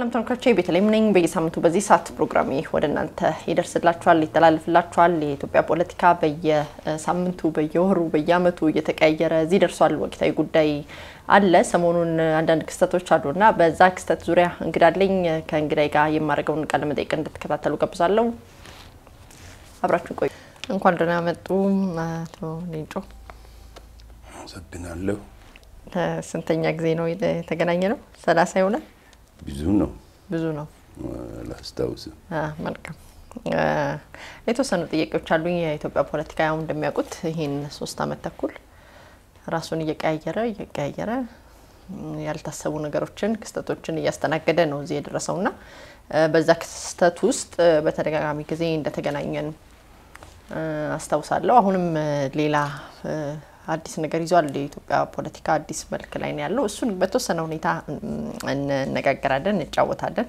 ሰላም ተመልካቾቼ ቤተልሔም ነኝ። በየሳምንቱ በዚህ ሰዓት ፕሮግራሜ ወደ እናንተ ይደርስላችኋል፣ ይተላለፍላችኋል። የኢትዮጵያ ፖለቲካ በየሳምንቱ በየወሩ፣ በየዓመቱ እየተቀያየረ እዚህ ደርሷል። ወቅታዊ ጉዳይ አለ። ሰሞኑን አንዳንድ ክስተቶች አሉና በዛ ክስተት ዙሪያ እንግዳለኝ ከእንግዳይ ጋር የማደርገውን ቃለ መጠይቅ እንድትከታተሉ ጋብዛለሁ። አብራችሁ ቆዩ። እንኳን ደህና መጡ አቶ ሌንጮ። አመሰግናለሁ። ስንተኛ ጊዜ ነው የተገናኘ ነው? ሰላሳ ይሆናል። ብዙ ነው ብዙ ነው። አላስታውስም። መልካም የተወሰኑ ጥያቄዎች አሉኝ። የኢትዮጵያ ፖለቲካ ያው እንደሚያውቁት ይህን ሶስት አመት ተኩል ራሱን እየቀያየረ እየቀያየረ ያልታሰቡ ነገሮችን ክስተቶችን እያስተናገደ ነው እዚህ የደረሰው እና በዛ ክስተት ውስጥ በተደጋጋሚ ጊዜ እንደተገናኘን አስታውሳለሁ። አሁንም ሌላ አዲስ ነገር ይዟል። የኢትዮጵያ ፖለቲካ አዲስ መልክ ላይ ነው ያለው። እሱን በተወሰነ ሁኔታ እንነጋገራለን፣ እንጫወታለን።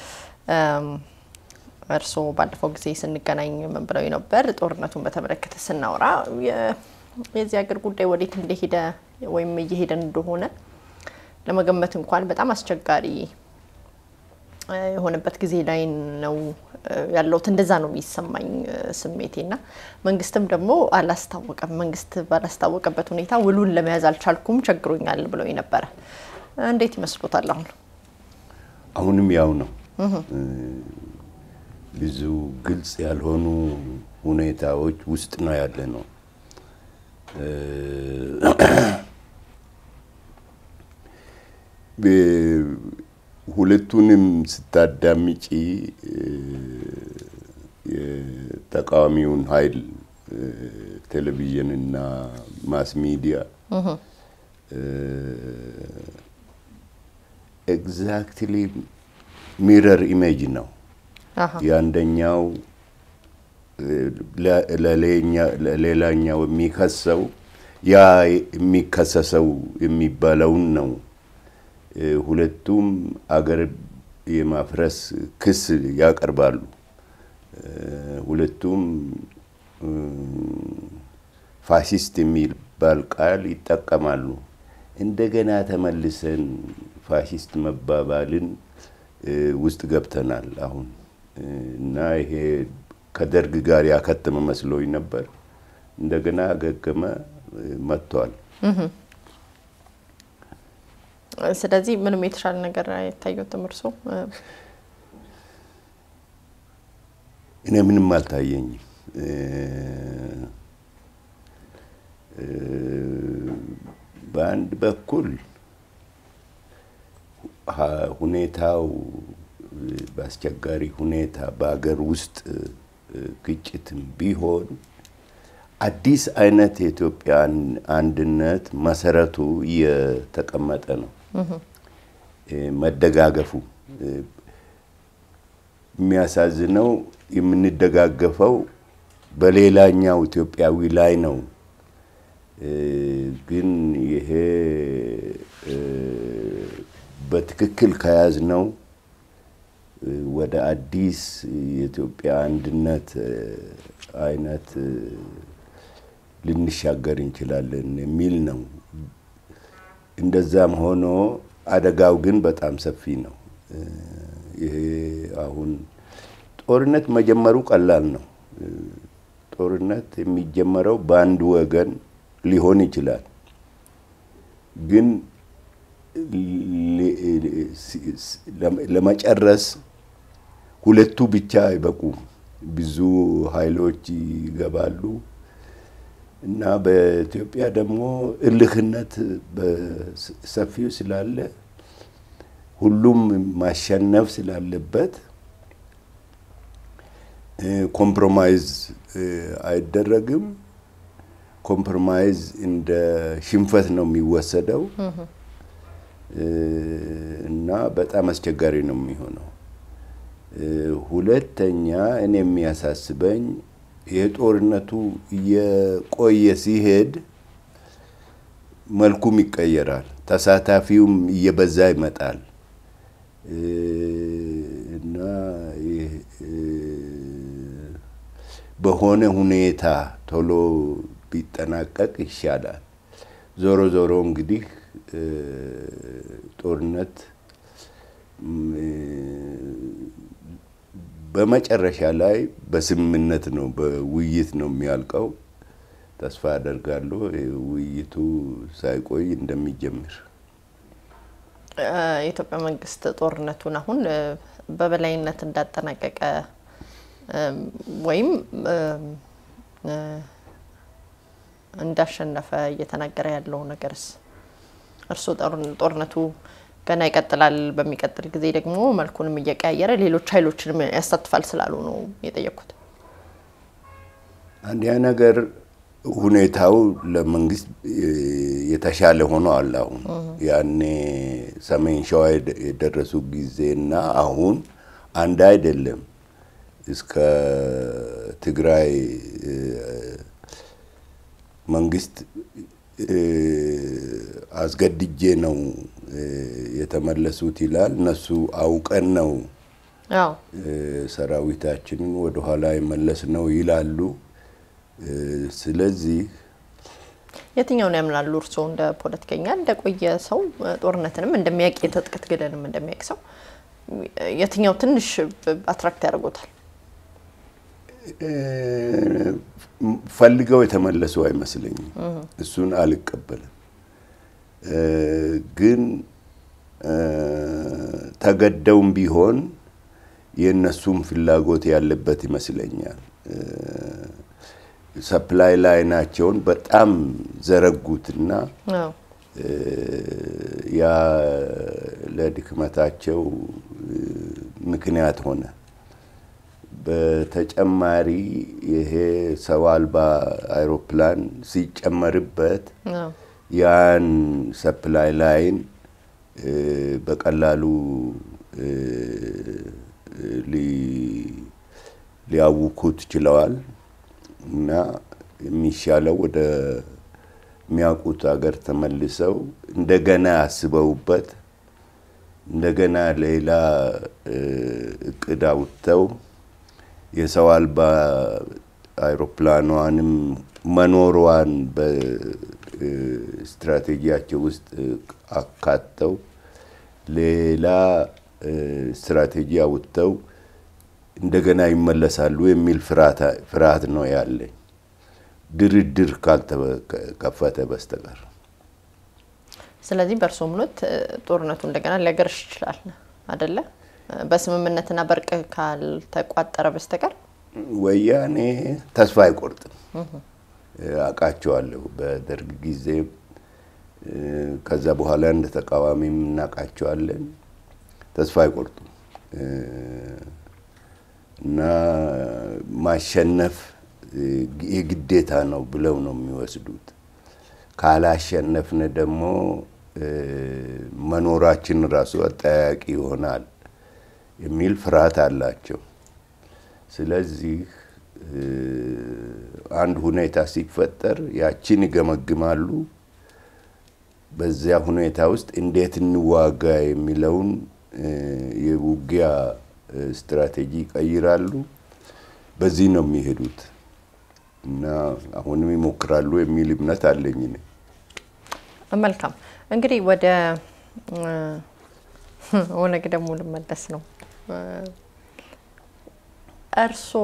እርስዎ ባለፈው ጊዜ ስንገናኝ ምን ብለው ነበር? ጦርነቱን በተመለከተ ስናወራ የዚህ ሀገር ጉዳይ ወዴት እንደሄደ ወይም እየሄደ እንደሆነ ለመገመት እንኳን በጣም አስቸጋሪ የሆነበት ጊዜ ላይ ነው ያለሁት። እንደዛ ነው የሚሰማኝ ስሜቴና መንግስትም ደግሞ አላስታወቀም። መንግስት ባላስታወቀበት ሁኔታ ውሉን ለመያዝ አልቻልኩም፣ ቸግሮኛል ብለው ነበረ። እንዴት ይመስሎታል? አሁን አሁንም ያው ነው። ብዙ ግልጽ ያልሆኑ ሁኔታዎች ውስጥ ነው ያለ ነው። ሁለቱንም ስታዳምጪ የተቃዋሚውን ኃይል ቴሌቪዥንና ማስ ሚዲያ ኤግዛክትሊ ሚረር ኢሜጅ ነው። የአንደኛው ለሌላኛው የሚከሰው ያ የሚከሰሰው የሚባለውን ነው። ሁለቱም አገር የማፍረስ ክስ ያቀርባሉ። ሁለቱም ፋሽስት የሚባል ቃል ይጠቀማሉ። እንደገና ተመልሰን ፋሽስት መባባልን ውስጥ ገብተናል አሁን እና ይሄ ከደርግ ጋር ያከተመ መስሎኝ ነበር። እንደገና አገገመ መጥቷል። ስለዚህ ምንም የተሻለ ነገር አይታየትም እርሶ? እኔ ምንም አልታየኝም። በአንድ በኩል ሁኔታው በአስቸጋሪ ሁኔታ በሀገር ውስጥ ግጭትም ቢሆን አዲስ አይነት የኢትዮጵያ አንድነት መሰረቱ እየተቀመጠ ነው። መደጋገፉ የሚያሳዝነው የምንደጋገፈው በሌላኛው ኢትዮጵያዊ ላይ ነው። ግን ይሄ በትክክል ከያዝነው ወደ አዲስ የኢትዮጵያ አንድነት አይነት ልንሻገር እንችላለን የሚል ነው። እንደዛም ሆኖ አደጋው ግን በጣም ሰፊ ነው። ይሄ አሁን ጦርነት መጀመሩ ቀላል ነው። ጦርነት የሚጀመረው በአንድ ወገን ሊሆን ይችላል። ግን ለመጨረስ ሁለቱ ብቻ አይበቁም። ብዙ ኃይሎች ይገባሉ እና በኢትዮጵያ ደግሞ እልህነት በሰፊው ስላለ ሁሉም ማሸነፍ ስላለበት ኮምፕሮማይዝ አይደረግም። ኮምፕሮማይዝ እንደ ሽንፈት ነው የሚወሰደው እና በጣም አስቸጋሪ ነው የሚሆነው። ሁለተኛ እኔ የሚያሳስበኝ የጦርነቱ እየቆየ ሲሄድ መልኩም ይቀየራል፣ ተሳታፊውም እየበዛ ይመጣል እና በሆነ ሁኔታ ቶሎ ቢጠናቀቅ ይሻላል። ዞሮ ዞሮ እንግዲህ ጦርነት በመጨረሻ ላይ በስምምነት ነው በውይይት ነው የሚያልቀው። ተስፋ አደርጋለሁ ውይይቱ ሳይቆይ እንደሚጀምር። የኢትዮጵያ መንግስት ጦርነቱን አሁን በበላይነት እንዳጠናቀቀ ወይም እንዳሸነፈ እየተናገረ ያለው ነገርስ እርስዎ ጦርነቱ ገና ይቀጥላል፣ በሚቀጥል ጊዜ ደግሞ መልኩንም እየቀያየረ ሌሎች ኃይሎችንም ያሳትፋል ስላሉ ነው የጠየኩት። አንዲያ ነገር ሁኔታው ለመንግስት የተሻለ ሆኖ አለ። አሁን ያኔ ሰሜን ሸዋ የደረሱ ጊዜና አሁን አንድ አይደለም። እስከ ትግራይ መንግስት አስገድጄ ነው የተመለሱት ይላል። እነሱ አውቀን ነው ሰራዊታችንን ወደኋላ የመለስ ነው ይላሉ። ስለዚህ የትኛውን ያምናሉ እርስዎ? እንደ ፖለቲከኛ እንደቆየ ሰው ጦርነትንም እንደሚያውቅ የትጥቅ ትግልንም እንደሚያውቅ ሰው የትኛው ትንሽ አትራክት ያደርጎታል? ፈልገው የተመለሱ አይመስለኝም። እሱን አልቀበልም። ግን ተገደውም ቢሆን የእነሱም ፍላጎት ያለበት ይመስለኛል። ሰፕላይ ላይናቸውን በጣም ዘረጉትና ያ ለድክመታቸው ምክንያት ሆነ። በተጨማሪ ይሄ ሰው አልባ አይሮፕላን ሲጨመርበት ያን ሰፕላይ ላይን በቀላሉ ሊያውኩት ችለዋል እና የሚሻለው ወደ የሚያውቁት ሀገር ተመልሰው እንደገና አስበውበት እንደገና ሌላ እቅድ አውጥተው የሰው አልባ አይሮፕላኗንም መኖሯን በስትራቴጂያቸው ውስጥ አካተው ሌላ ስትራቴጂ አውጥተው እንደገና ይመለሳሉ የሚል ፍርሃት ነው ያለኝ፣ ድርድር ካልተከፈተ በስተቀር። ስለዚህ በእርሶ እምነት ጦርነቱ እንደገና ሊያገረሽ ይችላል አደለ? በስምምነትና በእርቅ ካልተቋጠረ በስተቀር ወያኔ ተስፋ አይቆርጥም። አውቃቸዋለሁ። በደርግ ጊዜ ከዛ በኋላ እንደ ተቃዋሚም እናውቃቸዋለን። ተስፋ አይቆርጡም እና ማሸነፍ የግዴታ ነው ብለው ነው የሚወስዱት። ካላሸነፍን ደግሞ መኖራችን ራሱ አጠያያቂ ይሆናል የሚል ፍርሃት አላቸው። ስለዚህ አንድ ሁኔታ ሲፈጠር ያችን ይገመግማሉ። በዚያ ሁኔታ ውስጥ እንዴት እንዋጋ የሚለውን የውጊያ ስትራቴጂ ይቀይራሉ። በዚህ ነው የሚሄዱት እና አሁንም ይሞክራሉ የሚል እምነት አለኝ። መልካም እንግዲህ ወደ ኦነግ ደግሞ ልመለስ ነው። እርስዎ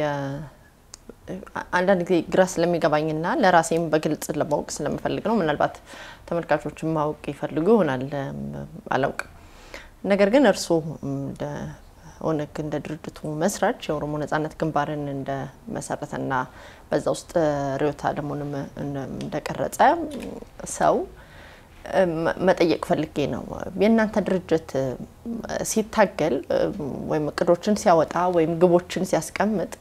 አንዳንድ ጊዜ ግራ ስለሚገባኝና ለራሴም በግልጽ ለማወቅ ስለምፈልግ ነው። ምናልባት ተመልካቾችን ማወቅ ይፈልጉ ይሆናል፣ አላውቅም። ነገር ግን እርስዎ እንደ ኦነግ እንደ ድርጅቱ መስራች የኦሮሞ ነጻነት ግንባርን እንደ መሰረተና በዛ ውስጥ ርዕዮተ ዓለሙንም እንደቀረጸ ሰው መጠየቅ ፈልጌ ነው። የእናንተ ድርጅት ሲታገል ወይም እቅዶችን ሲያወጣ ወይም ግቦችን ሲያስቀምጥ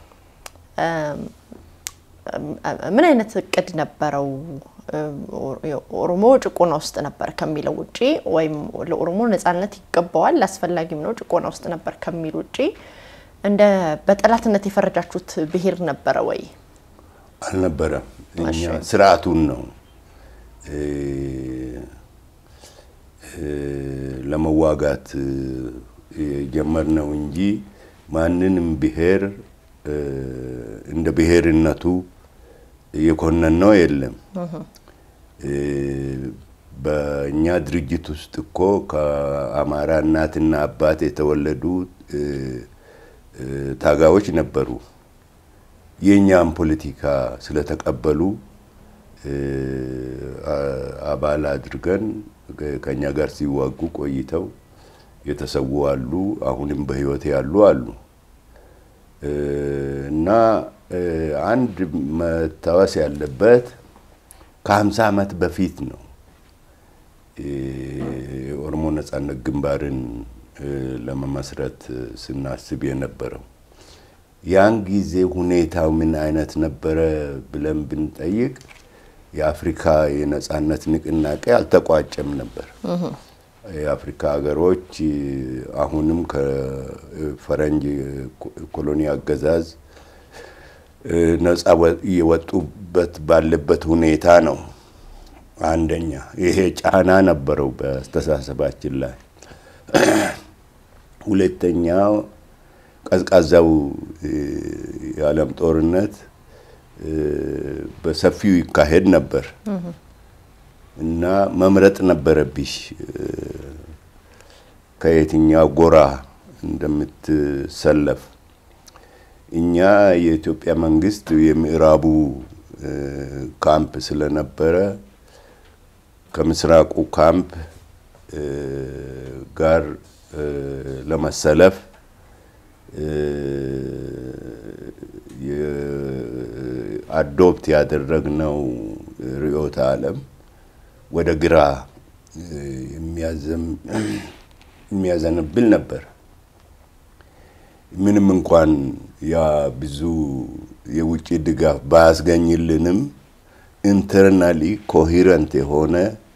ምን አይነት እቅድ ነበረው? ኦሮሞ ጭቆና ውስጥ ነበር ከሚለው ውጪ ወይም ለኦሮሞ ነጻነት ይገባዋል አስፈላጊም ነው ጭቆና ውስጥ ነበር ከሚል ውጪ እንደ በጠላትነት የፈረጃችሁት ብሔር ነበረ ወይ? አልነበረም። እኛ ስርዓቱን ነው ለመዋጋት የጀመርነው እንጂ ማንንም ብሔር እንደ ብሔርነቱ የኮነን ነው የለም። በእኛ ድርጅት ውስጥ እኮ ከአማራ እናትና አባት የተወለዱ ታጋዮች ነበሩ። የእኛም ፖለቲካ ስለተቀበሉ አባል አድርገን ከኛ ጋር ሲዋጉ ቆይተው የተሰዉ አሉ። አሁንም በህይወት ያሉ አሉ እና አንድ መታወስ ያለበት ከሀምሳ ዓመት በፊት ነው የኦሮሞ ነጻነት ግንባርን ለመመስረት ስናስብ የነበረው። ያን ጊዜ ሁኔታው ምን አይነት ነበረ ብለን ብንጠይቅ የአፍሪካ የነጻነት ንቅናቄ አልተቋጨም ነበር። የአፍሪካ ሀገሮች አሁንም ከፈረንጅ ኮሎኒ አገዛዝ ነጻ የወጡበት ባለበት ሁኔታ ነው። አንደኛ ይሄ ጫና ነበረው በአስተሳሰባችን ላይ። ሁለተኛው ቀዝቃዛው የዓለም ጦርነት በሰፊው ይካሄድ ነበር እና መምረጥ ነበረብሽ ከየትኛው ጎራ እንደምትሰለፍ። እኛ የኢትዮጵያ መንግስት የምዕራቡ ካምፕ ስለነበረ ከምስራቁ ካምፕ ጋር ለመሰለፍ አዶፕት ያደረግነው ርዕዮተ ዓለም ወደ ግራ የሚያዘንብል ነበር። ምንም እንኳን ያ ብዙ የውጭ ድጋፍ ባያስገኝልንም ኢንተርናሊ ኮሂረንት የሆነ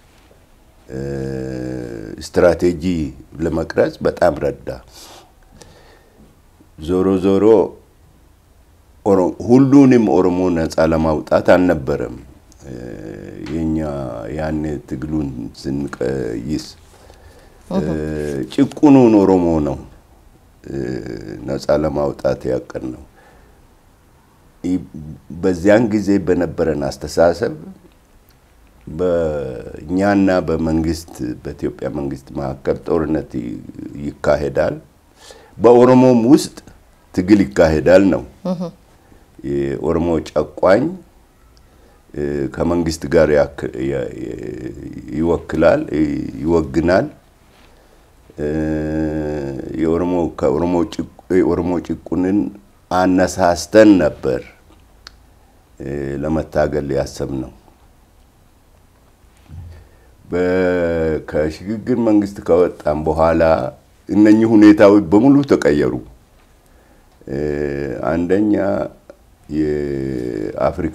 ስትራቴጂ ለመቅረጽ በጣም ረዳ። ዞሮ ዞሮ ሁሉንም ኦሮሞ ነፃ ለማውጣት አልነበረም። የኛ ያኔ ትግሉን ስንቀይስ ጭቁኑን ኦሮሞ ነው ነፃ ለማውጣት ያቀድ ነው። በዚያን ጊዜ በነበረን አስተሳሰብ በእኛና በመንግስት በኢትዮጵያ መንግስት መካከል ጦርነት ይካሄዳል፣ በኦሮሞም ውስጥ ትግል ይካሄዳል ነው። የኦሮሞ ጨቋኝ ከመንግስት ጋር ይወክላል ይወግናል። የኦሮሞ ከኦሮሞ ጭቁንን አነሳስተን ነበር ለመታገል ያሰብነው። ከሽግግር መንግስት ከወጣም በኋላ እነኚህ ሁኔታዎች በሙሉ ተቀየሩ። አንደኛ የአፍሪካ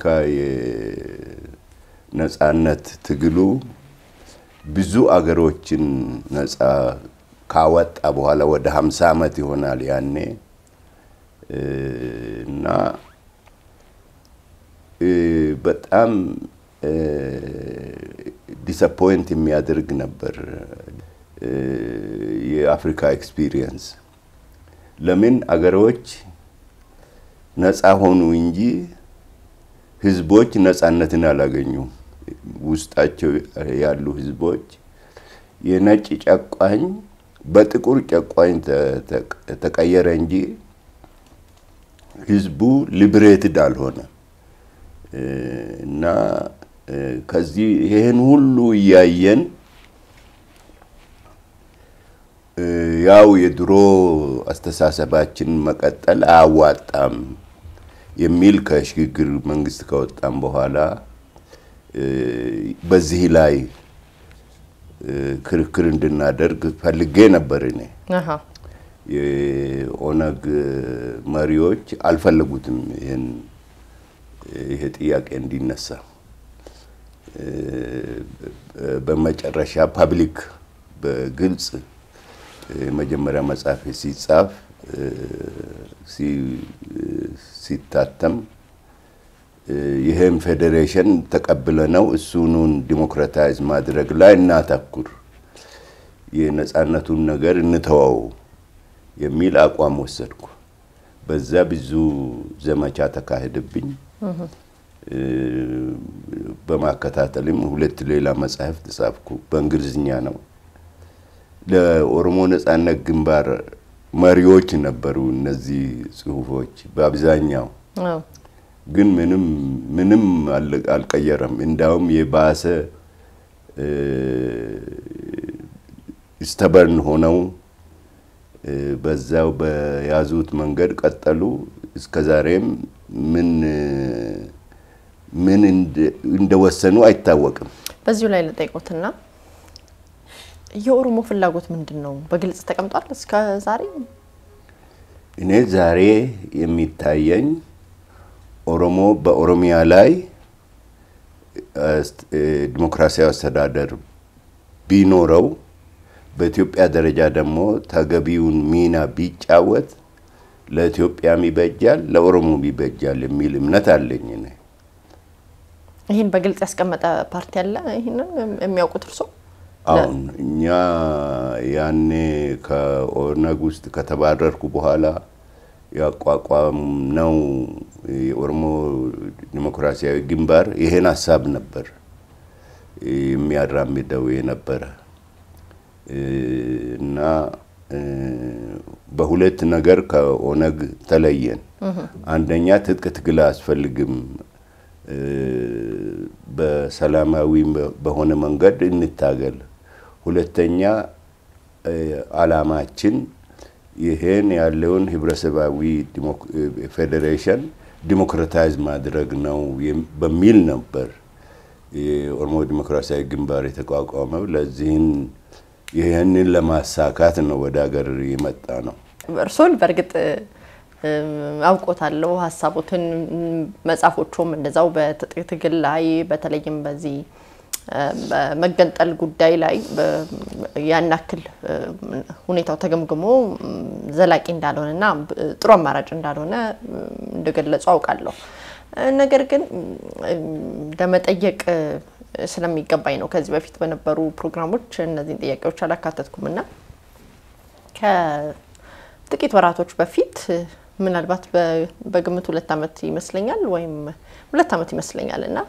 የነጻነት ትግሉ ብዙ አገሮችን ነጻ ካወጣ በኋላ ወደ ሀምሳ ዓመት ይሆናል ያኔ እና በጣም ዲስአፖይንት የሚያደርግ ነበር የአፍሪካ ኤክስፒሪየንስ። ለምን አገሮች ነፃ ሆኑ እንጂ ህዝቦች ነፃነትን አላገኙም። ውስጣቸው ያሉ ህዝቦች የነጭ ጨቋኝ በጥቁር ጨቋኝ ተቀየረ እንጂ ህዝቡ ሊብሬትድ አልሆነ እና ከዚህ ይህን ሁሉ እያየን ያው የድሮ አስተሳሰባችን መቀጠል አያዋጣም የሚል ከሽግግር መንግስት ከወጣም በኋላ በዚህ ላይ ክርክር እንድናደርግ ፈልጌ ነበር። እኔ የኦነግ መሪዎች አልፈለጉትም ይህን ይሄ ጥያቄ እንዲነሳ። በመጨረሻ ፐብሊክ በግልጽ የመጀመሪያ መጽሐፍ ሲጻፍ ሲታተም ይህም ፌዴሬሽን ተቀብለ ነው እሱኑን ዲሞክራታይዝ ማድረግ ላይ እናተኩር፣ የነጻነቱን ነገር እንተወው የሚል አቋም ወሰድኩ። በዛ ብዙ ዘመቻ ተካሄደብኝ። በማከታተልም ሁለት ሌላ መጽሐፍት ጻፍኩ። በእንግሊዝኛ ነው። ለኦሮሞ ነጻነት ግንባር መሪዎች ነበሩ እነዚህ ጽሁፎች በአብዛኛው ግን ምንም ምንም አልቀየረም። እንዳውም የባሰ ስተበርን ሆነው በዛው በያዙት መንገድ ቀጠሉ። እስከ ዛሬም ምን ምን እንደወሰኑ አይታወቅም። በዚሁ ላይ ልጠይቆትና የኦሮሞ ፍላጎት ምንድን ነው? በግልጽ ተቀምጧል እስከ ዛሬ? እኔ ዛሬ የሚታየኝ ኦሮሞ በኦሮሚያ ላይ ዲሞክራሲያዊ አስተዳደር ቢኖረው በኢትዮጵያ ደረጃ ደግሞ ተገቢውን ሚና ቢጫወት ለኢትዮጵያም ይበጃል፣ ለኦሮሞም ይበጃል የሚል እምነት አለኝ። እኔ ይህን በግልጽ ያስቀመጠ ፓርቲ አለ? ይህንን የሚያውቁት እርሶ? አሁን እኛ ያኔ ከኦነግ ውስጥ ከተባረርኩ በኋላ ያቋቋም ነው የኦሮሞ ዲሞክራሲያዊ ግንባር ይሄን ሀሳብ ነበር የሚያራምደው የነበረ እና በሁለት ነገር ከኦነግ ተለየን። አንደኛ ትጥቅ ትግል አያስፈልግም፣ በሰላማዊ በሆነ መንገድ እንታገል። ሁለተኛ አላማችን ይሄን ያለውን ህብረተሰባዊ ፌዴሬሽን ዲሞክራታይዝ ማድረግ ነው በሚል ነበር የኦሮሞ ዲሞክራሲያዊ ግንባር የተቋቋመው። ለዚህን ይህንን ለማሳካት ነው ወደ ሀገር የመጣ ነው። እርሶን በእርግጥ አውቆታለሁ ሀሳቦትን፣ መጽሐፎቹም እንደዛው በትጥቅ ትግል ላይ በተለይም በዚህ በመገንጠል ጉዳይ ላይ ያን ያክል ሁኔታው ተገምግሞ ዘላቂ እንዳልሆነና ጥሩ አማራጭ እንዳልሆነ እንደገለጹ አውቃለሁ። ነገር ግን ለመጠየቅ ስለሚገባኝ ነው። ከዚህ በፊት በነበሩ ፕሮግራሞች እነዚህን ጥያቄዎች አላካተትኩም እና ከጥቂት ወራቶች በፊት ምናልባት በግምት ሁለት ዓመት ይመስለኛል ወይም ሁለት ዓመት ይመስለኛል እና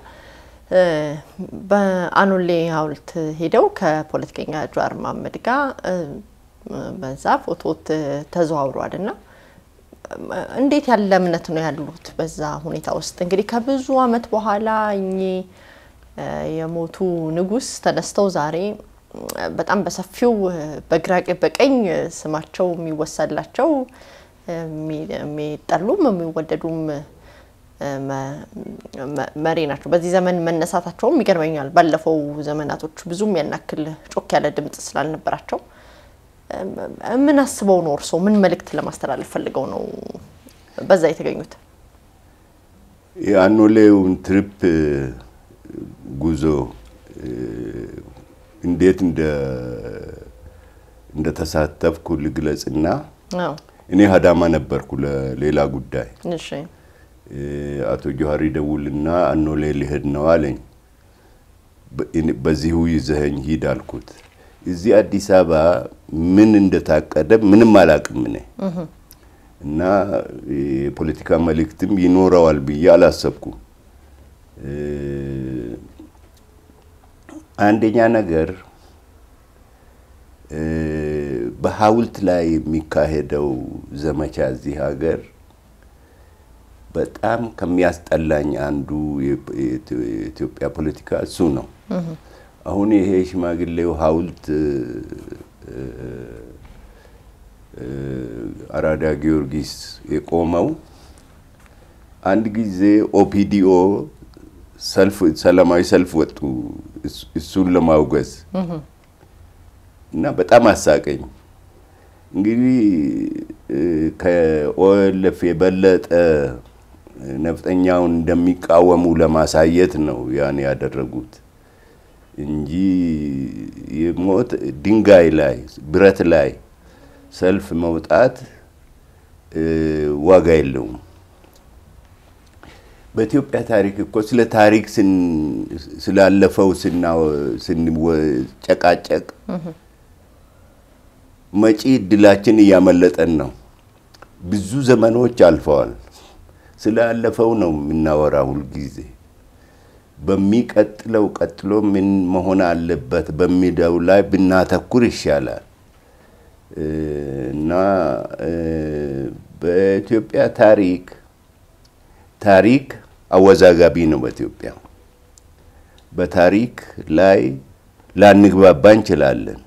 በአኖሌ ሐውልት ሄደው ከፖለቲከኛ ጀዋር መሀመድ ጋር በዛ ፎቶ ተዘዋውረዋል እና እንዴት ያለ እምነት ነው ያሉት በዛ ሁኔታ ውስጥ? እንግዲህ ከብዙ ዓመት በኋላ እኚህ የሞቱ ንጉሥ ተነስተው ዛሬ በጣም በሰፊው በግራ በቀኝ ስማቸው የሚወሳላቸው የሚጠሉም የሚወደዱም መሪ ናቸው። በዚህ ዘመን መነሳታቸውም ይገርመኛል። ባለፈው ዘመናቶች ብዙም ያናክል ጮክ ያለ ድምጽ ስላልነበራቸው ምን አስበው ነው እርስዎ ምን መልእክት ለማስተላለፍ ፈልገው ነው በዛ የተገኙት? የአኖሌውን ትሪፕ ጉዞ እንዴት እንደተሳተፍኩ ልግለጽና እኔ ሀዳማ ነበርኩ ለሌላ ጉዳይ። አቶ ጆሀሪ ደውልና አኖሌ ሊሄድ ነው አለኝ። በዚሁ ይዘኸኝ ሂድ አልኩት። እዚህ አዲስ አበባ ምን እንደታቀደ ምንም አላቅም እኔ እና የፖለቲካ መልእክትም ይኖረዋል ብዬ አላሰብኩም። አንደኛ ነገር በሐውልት ላይ የሚካሄደው ዘመቻ እዚህ ሀገር በጣም ከሚያስጠላኝ አንዱ የኢትዮጵያ ፖለቲካ እሱ ነው። አሁን ይሄ ሽማግሌው ሐውልት አራዳ ጊዮርጊስ የቆመው አንድ ጊዜ ኦፒዲኦ ሰልፍ ሰላማዊ ሰልፍ ወጡ እሱን ለማውገዝ እና በጣም አሳቀኝ። እንግዲህ ከኦኤልኤፍ የበለጠ ነፍጠኛውን እንደሚቃወሙ ለማሳየት ነው ያን ያደረጉት እንጂ የሞት ድንጋይ ላይ ብረት ላይ ሰልፍ መውጣት ዋጋ የለውም። በኢትዮጵያ ታሪክ እኮ ስለ ታሪክ ስላለፈው ስንጨቃጨቅ መጪ እድላችን እያመለጠን ነው። ብዙ ዘመኖች አልፈዋል። ስላለፈው ነው የምናወራ ሁልጊዜ። በሚቀጥለው ቀጥሎ ምን መሆን አለበት በሚለው ላይ ብናተኩር ይሻላል እና በኢትዮጵያ ታሪክ ታሪክ አወዛጋቢ ነው። በኢትዮጵያ በታሪክ ላይ ላንግባባ እንችላለን።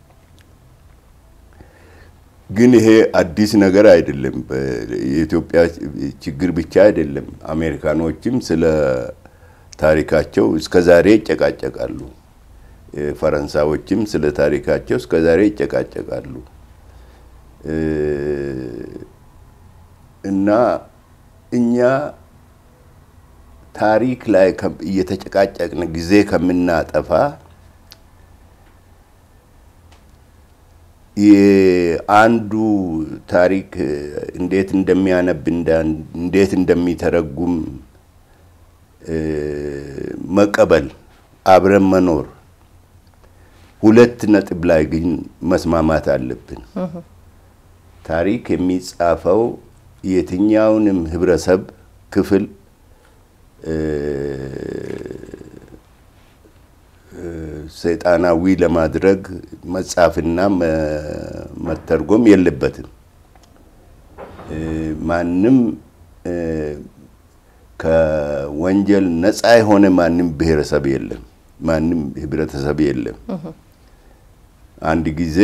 ግን ይሄ አዲስ ነገር አይደለም። የኢትዮጵያ ችግር ብቻ አይደለም። አሜሪካኖችም ስለ ታሪካቸው እስከ ዛሬ ይጨቃጨቃሉ። ፈረንሳዮችም ስለ ታሪካቸው እስከ ዛሬ ይጨቃጨቃሉ እና እኛ ታሪክ ላይ እየተጨቃጨቅን ጊዜ ከምናጠፋ የአንዱ ታሪክ እንዴት እንደሚያነብ እንዴት እንደሚተረጉም መቀበል፣ አብረን መኖር። ሁለት ነጥብ ላይ ግን መስማማት አለብን። ታሪክ የሚጻፈው የትኛውንም ህብረተሰብ ክፍል ሰይጣናዊ ለማድረግ መጻፍና መተርጎም የለበትም። ማንም ከወንጀል ነፃ የሆነ ማንም ብሔረሰብ የለም፣ ማንም ህብረተሰብ የለም። አንድ ጊዜ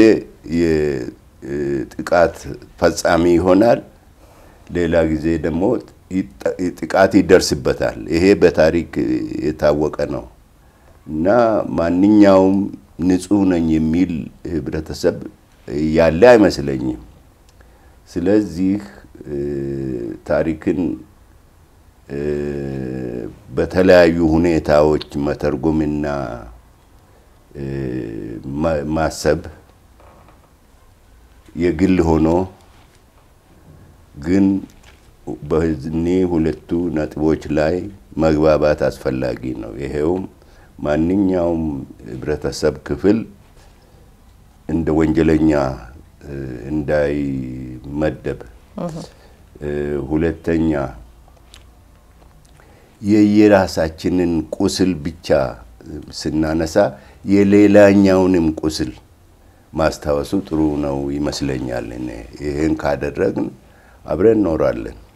የጥቃት ፈጻሚ ይሆናል፣ ሌላ ጊዜ ደግሞ ጥቃት ይደርስበታል። ይሄ በታሪክ የታወቀ ነው እና ማንኛውም ንጹሕ ነኝ የሚል ህብረተሰብ ያለ አይመስለኝም። ስለዚህ ታሪክን በተለያዩ ሁኔታዎች መተርጎምና ማሰብ የግል ሆኖ ግን በእነዚህ ሁለቱ ነጥቦች ላይ መግባባት አስፈላጊ ነው። ይሄውም ማንኛውም ህብረተሰብ ክፍል እንደ ወንጀለኛ እንዳይመደብ፣ ሁለተኛ የየራሳችንን ቁስል ብቻ ስናነሳ የሌላኛውንም ቁስል ማስታወሱ ጥሩ ነው ይመስለኛል። ይህን ካደረግን አብረን እኖራለን።